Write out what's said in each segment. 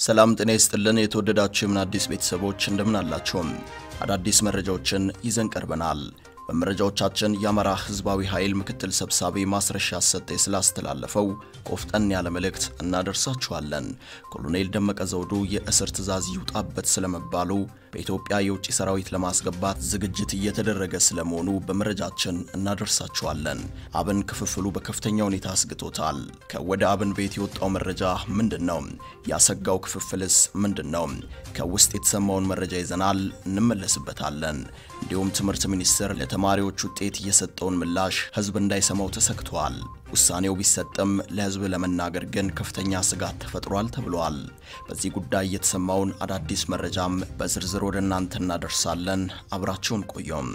ሰላም ጤና ይስጥልን። የተወደዳችሁ የምን አዲስ ቤተሰቦች እንደምን አላችሁም? አዳዲስ መረጃዎችን ይዘን ቀርበናል። በመረጃዎቻችን የአማራ ሕዝባዊ ኃይል ምክትል ሰብሳቢ ማስረሻ ሰጤ ስላስተላለፈው ቆፍጠን ያለ መልእክት እናደርሳችኋለን። ኮሎኔል ደመቀ ዘውዱ የእስር ትዕዛዝ ይውጣበት ስለመባሉ፣ በኢትዮጵያ የውጭ ሰራዊት ለማስገባት ዝግጅት እየተደረገ ስለመሆኑ በመረጃችን እናደርሳችኋለን። አብን ክፍፍሉ በከፍተኛ ሁኔታ አስግቶታል። ከወደ አብን ቤት የወጣው መረጃ ምንድን ነው? ያሰጋው ክፍፍልስ ምንድን ነው? ከውስጥ የተሰማውን መረጃ ይዘናል፣ እንመለስበታለን። እንዲሁም ትምህርት ሚኒስቴር ለተማሪዎች ውጤት የሰጠውን ምላሽ ህዝብ እንዳይሰማው ተሰግቷል። ውሳኔው ቢሰጥም ለህዝብ ለመናገር ግን ከፍተኛ ስጋት ተፈጥሯል ተብሏል። በዚህ ጉዳይ የተሰማውን አዳዲስ መረጃም በዝርዝር ወደ እናንተ እናደርሳለን። አብራችሁን ቆዩም።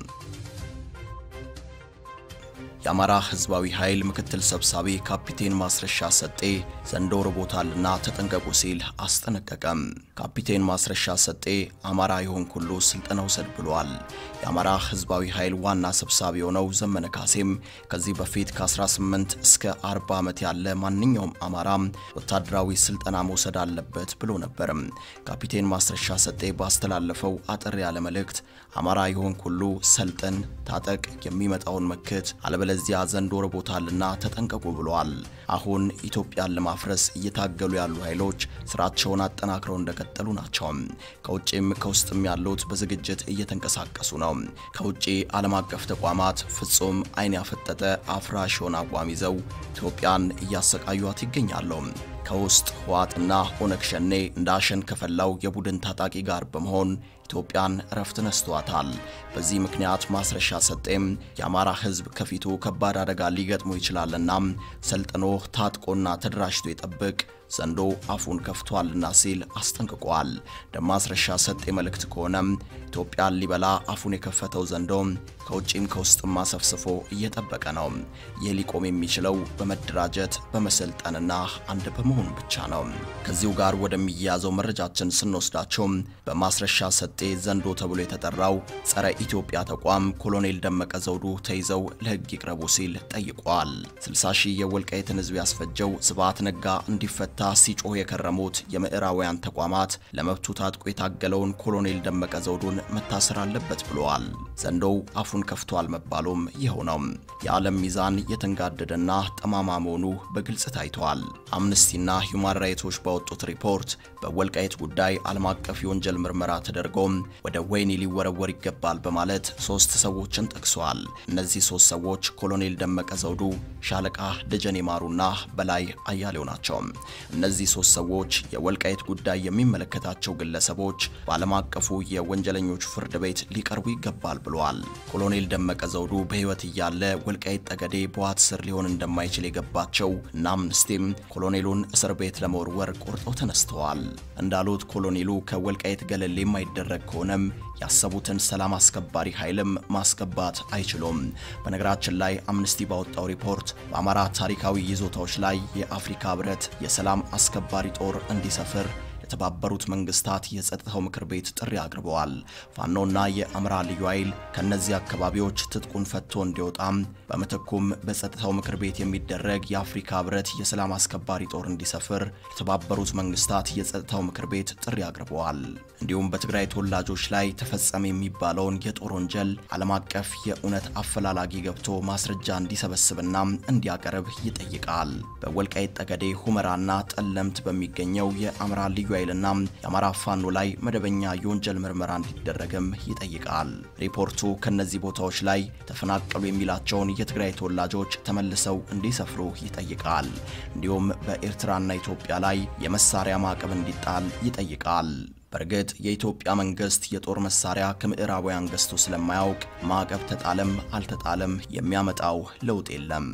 የአማራ ህዝባዊ ኃይል ምክትል ሰብሳቢ ካፒቴን ማስረሻ ሰጤ ዘንዶ ርቦታልና ተጠንቀቁ ሲል አስጠነቀቀም። ካፒቴን ማስረሻ ሰጤ አማራ የሆንክ ሁሉ ስልጠና ውሰድ ብሏል። የአማራ ህዝባዊ ኃይል ዋና ሰብሳቢ የሆነው ዘመነ ካሴም ከዚህ በፊት ከ18 እስከ 40 ዓመት ያለ ማንኛውም አማራ ወታደራዊ ስልጠና መውሰድ አለበት ብሎ ነበርም። ካፒቴን ማስረሻ ሰጤ ባስተላለፈው አጠር ያለ መልእክት አማራ የሆንክ ሁሉ ሰልጥን፣ ታጠቅ፣ የሚመጣውን መክት አለበለዚያ ዘንዶ ርቦታልና ተጠንቀቁ ብሏል። አሁን ኢትዮጵያን ለማፍረስ እየታገሉ ያሉ ኃይሎች ስራቸውን አጠናክረው እንደቀጠሉ ናቸው። ከውጭም ከውስጥም ያሉት በዝግጅት እየተንቀሳቀሱ ነው። ከውጭ ዓለም አቀፍ ተቋማት ፍጹም ዓይን ያፈጠጠ አፍራሽ የሆነ አቋም ይዘው ኢትዮጵያን እያሰቃዩት ይገኛሉ። ከውስጥ ህወሓትና ኦነግ ሸኔ እንደ አሸን ከፈላው የቡድን ታጣቂ ጋር በመሆን ኢትዮጵያን እረፍት ነስቷታል። በዚህ ምክንያት ማስረሻ ሰጤም የአማራ ህዝብ ከፊቱ ከባድ አደጋ ሊገጥሞ ይችላልና ሰልጥኖ ታጥቆና ተደራጅቶ ይጠብቅ ዘንዶ አፉን ከፍቷልና ሲል አስጠንቅቋል። ደማስረሻ ሰጤ መልእክት ከሆነም ኢትዮጵያን ሊበላ አፉን የከፈተው ዘንዶ ከውጭም ከውስጥም አሰፍስፎ እየጠበቀ ነው። ይህ ሊቆም የሚችለው በመደራጀት በመሰልጠንና አንድ በመሆኑ ብቻ ነው። ከዚሁ ጋር ወደሚያያዘው መረጃችን ስንወስዳቸው በማስረሻ ሰጤ ዘንዶ ተብሎ የተጠራው ጸረ ኢትዮጵያ ተቋም ኮሎኔል ደመቀ ዘውዱ ተይዘው ለህግ ይቅረቡ ሲል ጠይቋል። 60 ሺህ የወልቃይትን ህዝብ ያስፈጀው ስብሃት ነጋ እንዲፈታ ሲጮህ የከረሙት የምዕራባውያን ተቋማት ለመብቱ ታጥቆ የታገለውን ኮሎኔል ደመቀ ዘውዱን መታሰር አለበት ብለዋል። ዘንዶው አፉን ከፍቷል መባሉም ይኸው ነው። የዓለም ሚዛን የተንጋደደና ጠማማ መሆኑ በግልጽ ታይቷል። አምነስቲና ሁማን ራይቶች ባወጡት ሪፖርት በወልቃይት ጉዳይ ዓለም አቀፍ የወንጀል ምርመራ ተደርጎ ወደ ወህኒ ሊወረወር ይገባል በማለት ሶስት ሰዎችን ጠቅሷል። እነዚህ ሶስት ሰዎች ኮሎኔል ደመቀ ዘውዱ፣ ሻለቃ ደጀኔ ማሩና በላይ አያሌው ናቸው። እነዚህ ሶስት ሰዎች የወልቃይት ጉዳይ የሚመለከታቸው ግለሰቦች በዓለም አቀፉ የወንጀለኞች ፍርድ ቤት ሊቀርቡ ይገባል ብለዋል። ኮሎኔል ደመቀ ዘውዱ በሕይወት እያለ ወልቃይት ጠገዴ በዋት ስር ሊሆን እንደማይችል የገባቸው እና አምነስቲም ኮሎኔሉን እስር ቤት ለመወርወር ቆርጠው ተነስተዋል። እንዳሉት ኮሎኔሉ ከወልቃይት ገለል የማይደረግ ከሆነም ያሰቡትን ሰላም አስከባሪ ኃይልም ማስገባት አይችሉም። በነገራችን ላይ አምነስቲ ባወጣው ሪፖርት በአማራ ታሪካዊ ይዞታዎች ላይ የአፍሪካ ህብረት የሰላም አስከባሪ ጦር እንዲሰፍር የተባበሩት መንግስታት የጸጥታው ምክር ቤት ጥሪ አቅርበዋል። ፋኖና የአማራ ልዩ ኃይል ከነዚህ አካባቢዎች ትጥቁን ፈቶ እንዲወጣም በምትኩም በጸጥታው ምክር ቤት የሚደረግ የአፍሪካ ህብረት የሰላም አስከባሪ ጦር እንዲሰፍር የተባበሩት መንግስታት የጸጥታው ምክር ቤት ጥሪ አቅርበዋል። እንዲሁም በትግራይ ተወላጆች ላይ ተፈጸመ የሚባለውን የጦር ወንጀል ዓለም አቀፍ የእውነት አፈላላጊ ገብቶ ማስረጃ እንዲሰበስብና እንዲያቀርብ ይጠይቃል። በወልቃይት ጠገዴ ሁመራና ጠለምት በሚገኘው የአማራ ልዩ ኃይልና የአማራ ፋኖ ላይ መደበኛ የወንጀል ምርመራ እንዲደረግም ይጠይቃል። ሪፖርቱ ከነዚህ ቦታዎች ላይ ተፈናቀሉ የሚላቸውን የትግራይ ተወላጆች ተመልሰው እንዲሰፍሩ ይጠይቃል። እንዲሁም በኤርትራና ኢትዮጵያ ላይ የመሳሪያ ማዕቀብ እንዲጣል ይጠይቃል። በእርግጥ የኢትዮጵያ መንግስት የጦር መሳሪያ ከምዕራባውያን ገዝቶ ስለማያውቅ ማዕቀብ ተጣለም አልተጣለም የሚያመጣው ለውጥ የለም።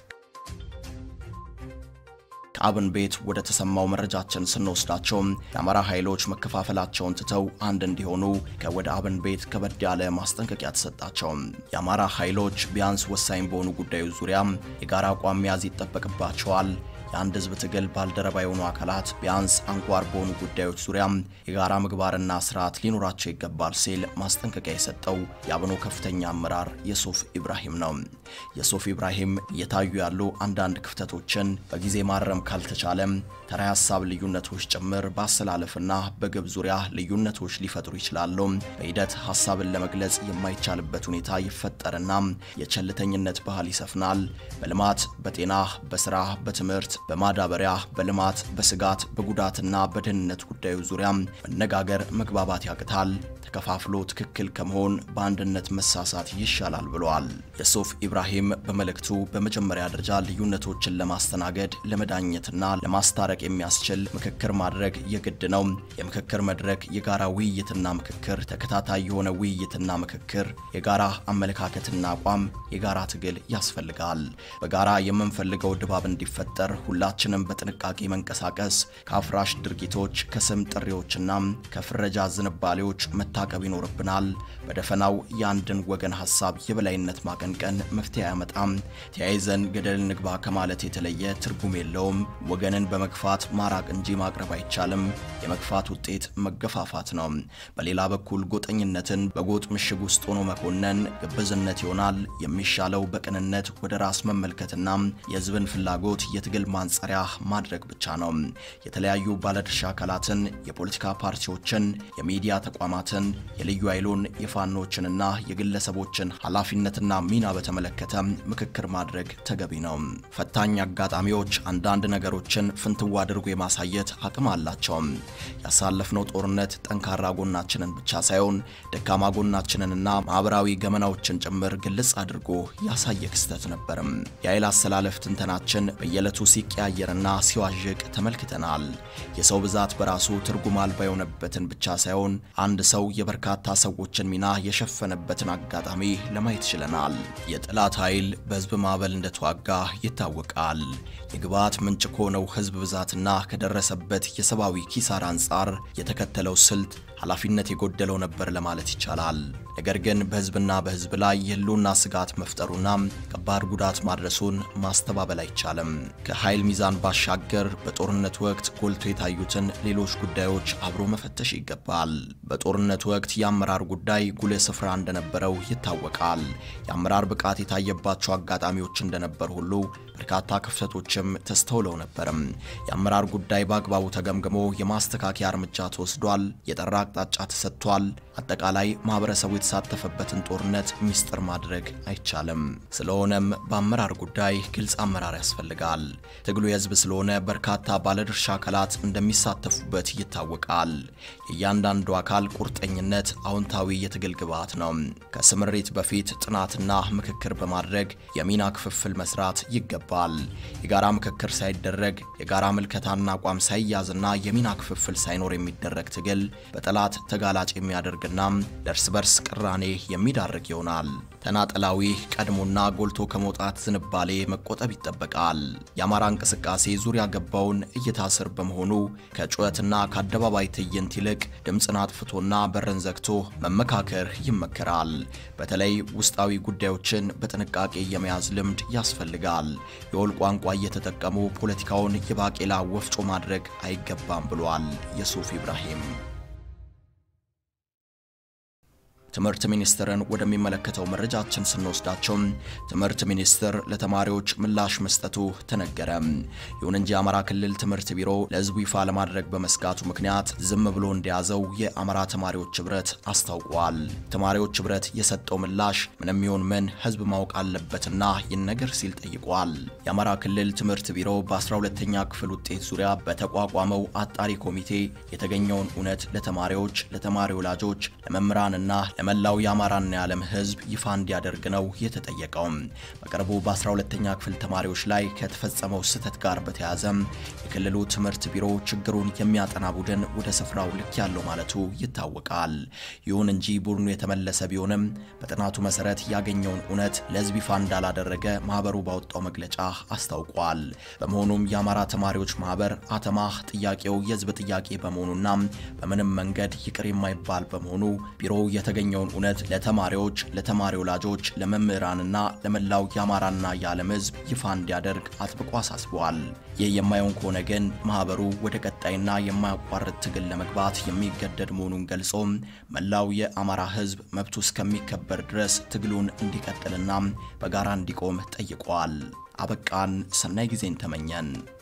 ከአብን ቤት ወደ ተሰማው መረጃችን ስንወስዳቸው የአማራ ኃይሎች መከፋፈላቸውን ትተው አንድ እንዲሆኑ ከወደ አብን ቤት ከበድ ያለ ማስጠንቀቂያ ተሰጣቸው። የአማራ ኃይሎች ቢያንስ ወሳኝ በሆኑ ጉዳዮች ዙሪያ የጋራ አቋም መያዝ ይጠበቅባቸዋል። የአንድ ህዝብ ትግል ባልደረባ የሆኑ አካላት ቢያንስ አንኳር በሆኑ ጉዳዮች ዙሪያ የጋራ ምግባርና ስርዓት ሊኖራቸው ይገባል ሲል ማስጠንቀቂያ የሰጠው የአብኖ ከፍተኛ አመራር የሱፍ ኢብራሂም ነው። የሱፍ ኢብራሂም እየታዩ ያሉ አንዳንድ ክፍተቶችን በጊዜ ማረም ካልተቻለም ተራ ሀሳብ ልዩነቶች ጭምር በአሰላለፍና በግብ ዙሪያ ልዩነቶች ሊፈጥሩ ይችላሉ። በሂደት ሀሳብን ለመግለጽ የማይቻልበት ሁኔታ ይፈጠርና የቸልተኝነት ባህል ይሰፍናል። በልማት፣ በጤና፣ በስራ፣ በትምህርት፣ በማዳበሪያ፣ በልማት፣ በስጋት፣ በጉዳትና በደህንነት ጉዳዩ ዙሪያ መነጋገር፣ መግባባት ያቅታል። ተከፋፍሎ ትክክል ከመሆን በአንድነት መሳሳት ይሻላል ብለዋል። የሱፍ ኢብራሂም በመልእክቱ በመጀመሪያ ደረጃ ልዩነቶችን ለማስተናገድ ለመዳኘትና ለማስታረቅ የሚያስችል ምክክር ማድረግ የግድ ነው። የምክክር መድረክ የጋራ ውይይትና ምክክር፣ ተከታታይ የሆነ ውይይትና ምክክር፣ የጋራ አመለካከትና አቋም፣ የጋራ ትግል ያስፈልጋል። በጋራ የምንፈልገው ድባብ እንዲፈጠር ሁላችንም በጥንቃቄ መንቀሳቀስ፣ ከአፍራሽ ድርጊቶች፣ ከስም ጥሪዎችና ከፍረጃ ዝንባሌዎች መታቀብ ይኖርብናል። በደፈናው የአንድን ወገን ሀሳብ የበላይነት ማቀንቀን መፍትሄ አያመጣም። ተያይዘን ገደል ንግባ ከማለት የተለየ ትርጉም የለውም። ወገንን በመግፋት ማራቅ እንጂ ማቅረብ አይቻልም። የመግፋት ውጤት መገፋፋት ነው። በሌላ በኩል ጎጠኝነትን በጎጥ ምሽግ ውስጥ ሆኖ መኮነን ግብዝነት ይሆናል። የሚሻለው በቅንነት ወደ ራስ መመልከትና የሕዝብን ፍላጎት የትግል ማንጸሪያ ማድረግ ብቻ ነው። የተለያዩ ባለድርሻ አካላትን፣ የፖለቲካ ፓርቲዎችን፣ የሚዲያ ተቋማትን፣ የልዩ ኃይሉን፣ የፋኖችንና የግለሰቦችን ኃላፊነትና ሚና በተመለከተ ምክክር ማድረግ ተገቢ ነው። ፈታኝ አጋጣሚዎች አንዳንድ ነገሮችን ፍንትዋ አድርጎ የማሳየት አቅም አላቸው። ያሳለፍነው ጦርነት ጠንካራ ጎናችንን ብቻ ሳይሆን ደካማ ጎናችንንና ማህበራዊ ገመናዎችን ጭምር ግልጽ አድርጎ ያሳየ ክስተት ነበርም። የኃይል አሰላለፍ ትንተናችን በየዕለቱ ሲቀያየርና ሲዋዥቅ ተመልክተናል። የሰው ብዛት በራሱ ትርጉም አልባ የሆነበትን ብቻ ሳይሆን አንድ ሰው የበርካታ ሰዎችን ሚና የሸፈነበትን አጋጣሚ ለማየት ችለናል። የጠላት ኃይል በህዝብ ማዕበል እንደተዋጋ ይታወቃል። የግብዓት ምንጭ ከሆነው ህዝብ ብዛትና ከደረሰበት የሰብአዊ ኪሳራ አንጻር የተከተለው ስልት ኃላፊነት የጎደለው ነበር ለማለት ይቻላል። ነገር ግን በህዝብና በህዝብ ላይ የህልውና ስጋት መፍጠሩና ከባድ ጉዳት ማድረሱን ማስተባበል አይቻልም። ከኃይል ሚዛን ባሻገር በጦርነት ወቅት ጎልቶ የታዩትን ሌሎች ጉዳዮች አብሮ መፈተሽ ይገባል። በጦርነት ወቅት የአመራር ጉዳይ ጉልህ ስፍራ እንደነበረው ይታወቃል። የአመራር ብቃት የታየባቸው አጋጣሚዎች እንደነበር ሁሉ በርካታ ክፍተቶችም ተስተውለው ነበርም። የአመራር ጉዳይ በአግባቡ ተገምግሞ የማስተካከያ እርምጃ ተወስዷል። የጠራ አቅጣጫ ተሰጥቷል። አጠቃላይ ማህበረሰቡ የተሳተፈበትን ጦርነት ሚስጥር ማድረግ አይቻልም። ስለሆነም በአመራር ጉዳይ ግልጽ አመራር ያስፈልጋል። ትግሉ የህዝብ ስለሆነ በርካታ ባለድርሻ አካላት እንደሚሳተፉበት ይታወቃል። የእያንዳንዱ አካል ቁርጠኝነት አዎንታዊ የትግል ግብዓት ነው። ከስምሪት በፊት ጥናትና ምክክር በማድረግ የሚና ክፍፍል መስራት ይገባል። የጋራ ምክክር ሳይደረግ የጋራ ምልከታና አቋም ሳይያዝና የሚና ክፍፍል ሳይኖር የሚደረግ ትግል በጠላት ተጋላጭ የሚያደርግና ለእርስ በርስ ቅራኔ የሚዳርግ ይሆናል። ተናጠላዊ ቀድሞና ጎልቶ ከመውጣት ዝንባሌ መቆጠብ ይጠበቃል። የአማራ እንቅስቃሴ ዙሪያ ገባውን እይታ ስር በመሆኑ ከጩኸትና ከአደባባይ ትዕይንት ይልቅ ድምፅን አጥፍቶና በርን ዘግቶ መመካከር ይመከራል። በተለይ ውስጣዊ ጉዳዮችን በጥንቃቄ የመያዝ ልምድ ያስፈልጋል። የወል ቋንቋ እየተጠቀሙ ፖለቲካውን የባቄላ ወፍጮ ማድረግ አይገባም ብሏል የሱፍ ኢብራሂም። ትምህርት ሚኒስቴርን ወደሚመለከተው መረጃችን ስንወስዳቸው ትምህርት ሚኒስቴር ለተማሪዎች ምላሽ መስጠቱ ተነገረ። ይሁን እንጂ የአማራ ክልል ትምህርት ቢሮ ለሕዝቡ ይፋ ለማድረግ በመስጋቱ ምክንያት ዝም ብሎ እንደያዘው የአማራ ተማሪዎች ህብረት አስታውቋል። ተማሪዎች ህብረት የሰጠው ምላሽ ምንም ይሁን ምን ሕዝብ ማወቅ አለበትና ይነገር ሲል ጠይቋል። የአማራ ክልል ትምህርት ቢሮ በ12ኛ ክፍል ውጤት ዙሪያ በተቋቋመው አጣሪ ኮሚቴ የተገኘውን እውነት ለተማሪዎች፣ ለተማሪ ወላጆች፣ ለመምህራንና ለመላው የአማራና የዓለም ህዝብ ይፋ እንዲያደርግ ነው የተጠየቀው። በቅርቡ በ12ኛ ክፍል ተማሪዎች ላይ ከተፈጸመው ስህተት ጋር በተያያዘ የክልሉ ትምህርት ቢሮ ችግሩን የሚያጠና ቡድን ወደ ስፍራው ልክ ያለው ማለቱ ይታወቃል። ይሁን እንጂ ቡድኑ የተመለሰ ቢሆንም በጥናቱ መሰረት ያገኘውን እውነት ለህዝብ ይፋ እንዳላደረገ ማህበሩ ባወጣው መግለጫ አስታውቋል። በመሆኑም የአማራ ተማሪዎች ማህበር አተማህ ጥያቄው የህዝብ ጥያቄ በመሆኑና በምንም መንገድ ይቅር የማይባል በመሆኑ ቢሮው የተገኘውን የሚለየውን እውነት ለተማሪዎች፣ ለተማሪ ወላጆች፣ ለመምህራንና ለመላው የአማራና የዓለም ሕዝብ ይፋ እንዲያደርግ አጥብቆ አሳስበዋል። ይህ የማይሆን ከሆነ ግን ማህበሩ ወደ ቀጣይና የማያቋርጥ ትግል ለመግባት የሚገደድ መሆኑን ገልጾ መላው የአማራ ሕዝብ መብቱ እስከሚከበር ድረስ ትግሉን እንዲቀጥልና በጋራ እንዲቆም ጠይቀዋል። አበቃን። ሰናይ ጊዜን ተመኘን።